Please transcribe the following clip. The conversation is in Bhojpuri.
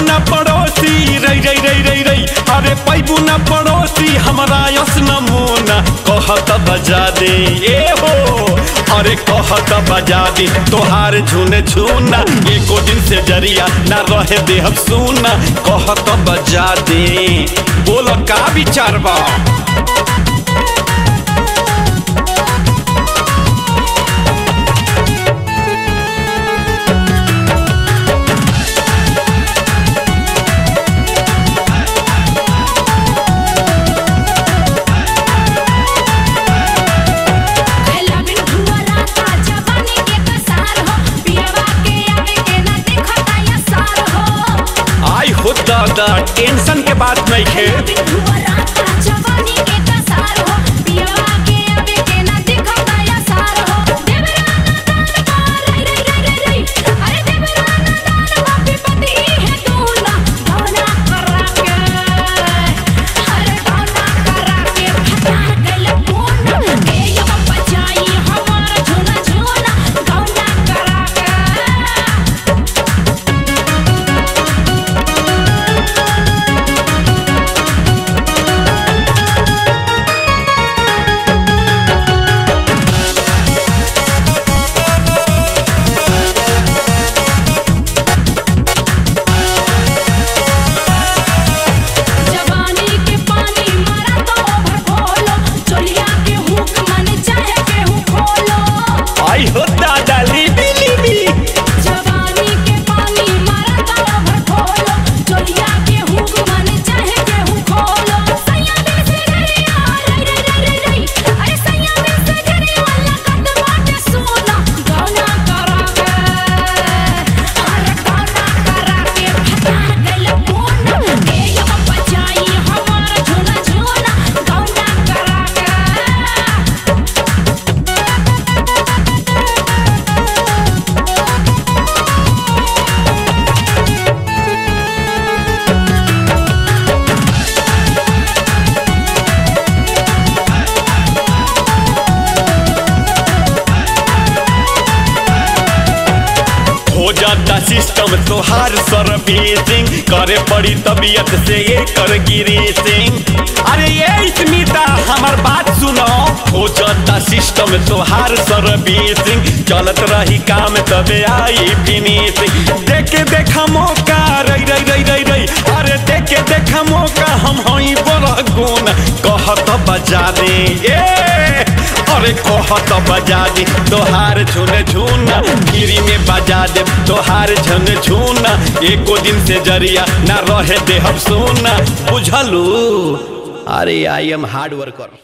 ना पड़ोसी रई रई रई रई रई अरे पैबू ना पड़ोसी हमरा यस नमूना कहत बजा दे ए हो अरे कहत बजा दे तोहार झुन झुना एको दिन से जरिया ना रहे देहब सुना कहत बजा दे बोल का विचार बा पहला बिन धुआरा का जवानी के कसार हो पियवा के आवे के ना देखता या सार हो आई हो दादा टेंशन के बात नहीं खे बिन धुआरा का जवानी के कसार हो पियवा के आवे के ना देखता या सार हो देवराना दान पार रे रे रे रे रे अरे देवराना दान वो विपत्ति है तू ना गौना करा के अरे गौना करा के फटार गल बोन के यो बचाई हमार झोना झोना गौना करा के जवानी के पानी मारा तो भर खोलो चोलिया के हुक मन चाहे के हुक खोलो आई हो दादा लीबी लीबी जवानी के पानी मारा तो भर खोलो चोलिया के हुक मन चाहे के हुक खोलो सैया दिल से घरिया रे रे रे रे रे अरे सैया दिल से घरिया वाला कद बाटे सोना गौना करा के अरे गौना करा के फटार गल बोन के यो बचाई हमार झोना झोना गौना करा के हो जाता सिस्टम तोहार सर्विसिंग करे पड़ी तबीयत से ये कर गिरीसिंग अरे ये स्मिता हमार बात सुनो हो जाता सिस्टम तोहार सर्विसिंग चलत रही काम तबे आई फिनिशिंग देखे देखा मौका रई रई रई रई रई अरे देखे देखा मौका हम हई बड़ा गुण कहत बजा दे ए अरे कहत बजा दे तोहार झुन झुना गिरी में बजा दे तोहार झुन झुना एको दिन से जरिया ना रहे देहब सोना बुझलू अरे आई एम हार्ड वर्कर